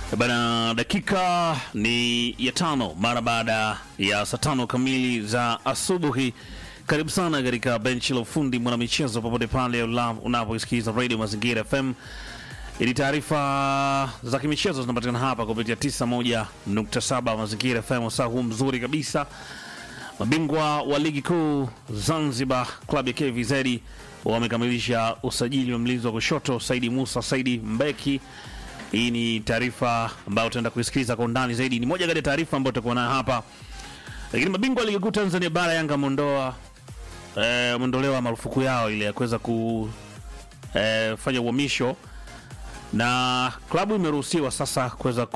Bana, dakika ni ya tano mara baada ya saa tano kamili za asubuhi. Karibu sana katika benchi la ufundi mwanamichezo, popote pale unapoisikiza Radio Mazingira FM. Ili taarifa za kimichezo zinapatikana hapa kupitia 91.7 Mazingira FM, wasaa huu mzuri kabisa. Mabingwa wa ligi kuu Zanzibar, klabu ya KVZ wamekamilisha usajili wa mlinzi wa kushoto Saidi Musa Saidi Mbeki. Hii ni taarifa ambayo utaenda kuisikiliza kwa undani zaidi. Ni moja kati ya taarifa ambayo tutakuwa nayo hapa. Lakini mabingwa wa ligi kuu Tanzania bara Yanga ameondoa eh, ameondolewa marufuku yao ile ya kuweza kufanya uhamisho na klabu imeruhusiwa sasa kuweza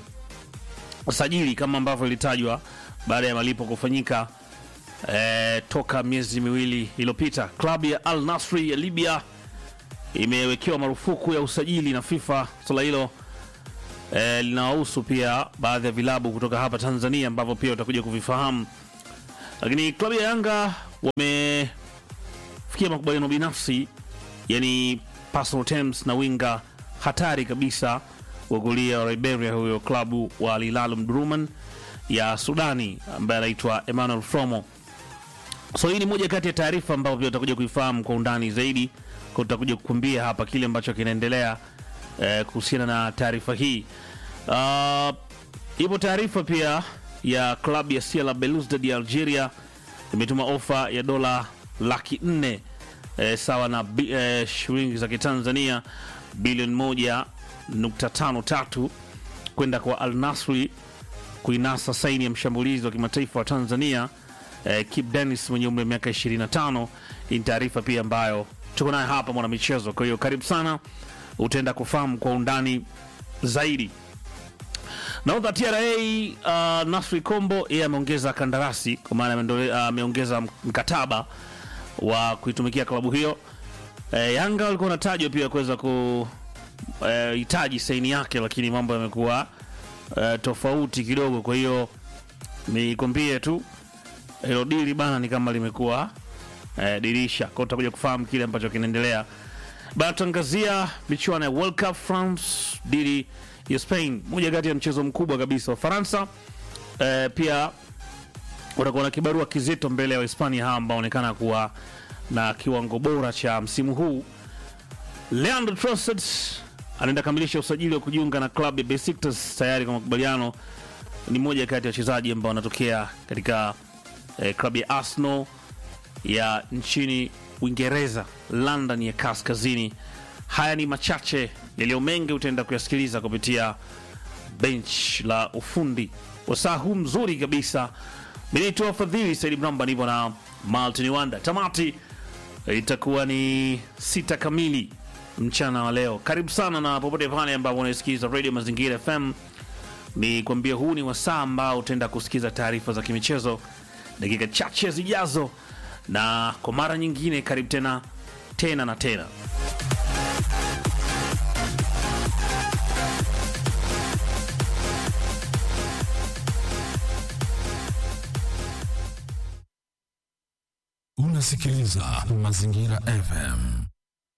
kusajili kama ambavyo ilitajwa baada ya malipo kufanyika eh, toka miezi miwili iliyopita. Klabu ya Al Nasri ya Libya imewekewa marufuku ya usajili na FIFA. Swala hilo eh, linawahusu pia baadhi ya vilabu kutoka hapa Tanzania ambavyo pia utakuja kuvifahamu, lakini klabu ya Yanga wamefikia makubaliano binafsi, yani personal terms na winga hatari kabisa wa kulia wa Liberia, huyo klabu wa Al Hilal Omdurman ya Sudani ambaye anaitwa Emmanuel Fromo. So hii ni moja kati ya taarifa ambayo pia utakuja kuifahamu kwa undani zaidi, kwa tutakuja kukumbia hapa kile ambacho kinaendelea eh, kuhusiana na taarifa hii. Uh, ipo taarifa pia ya klabu ya CR Belouizdad ya Algeria imetuma ofa ya dola laki nne eh, sawa na bi- eh, shilingi za Kitanzania bilioni moja nukta tano tatu kwenda kwa Al Nasri kuinasa saini ya mshambulizi wa kimataifa wa Tanzania eh, Kip Dennis mwenye umri wa miaka 25. Hii ni taarifa pia ambayo tuko nayo hapa mwanamichezo. Kwa hiyo karibu sana, utaenda kufahamu kwa undani zaidi. Nahodha TRA uh, Nasri Kombo yeye ameongeza kandarasi kwa maana ameondole- uh, ameongeza mkataba wa kuitumikia klabu hiyo. Eh, Yanga walikuwa wanatajwa pia kuweza kuhitaji saini yake, lakini mambo yamekuwa eh, tofauti kidogo. Kwa hiyo nikwambie tu hilo dili bana ni kama limekuwa eh, dirisha kwao, utakuja kufahamu kile ambacho kinaendelea bana. Tuangazia michuano ya World Cup France dili ya Spain, moja kati ya mchezo mkubwa kabisa wa Faransa. Eh, pia watakuwa na kibarua kizito mbele ya Wahispania hawa ambao wanaonekana kuwa na kiwango bora cha msimu huu. Leandro Trossard anaenda kamilisha usajili wa kujiunga na klabu ya Besiktas tayari kwa makubaliano. Ni moja kati ya wachezaji ambao wanatokea katika eh, klabu ya Arsenal ya nchini Uingereza, London ya kaskazini. Haya ni machache yaliyo mengi, utaenda kuyasikiliza kupitia bench la ufundi wasaa huu mzuri kabisa. Benito Fadhili Saidi Mramba, nipo na Maltin Wanda. Tamati itakuwa ni sita kamili mchana wa leo. Karibu sana na popote pale ambapo unaisikiza Radio Mazingira FM, ni kuambia huu ni wasaa ambao utaenda kusikiza taarifa za kimichezo dakika chache zijazo, na kwa mara nyingine, karibu tena tena na tena. Unasikiliza Mazingira FM.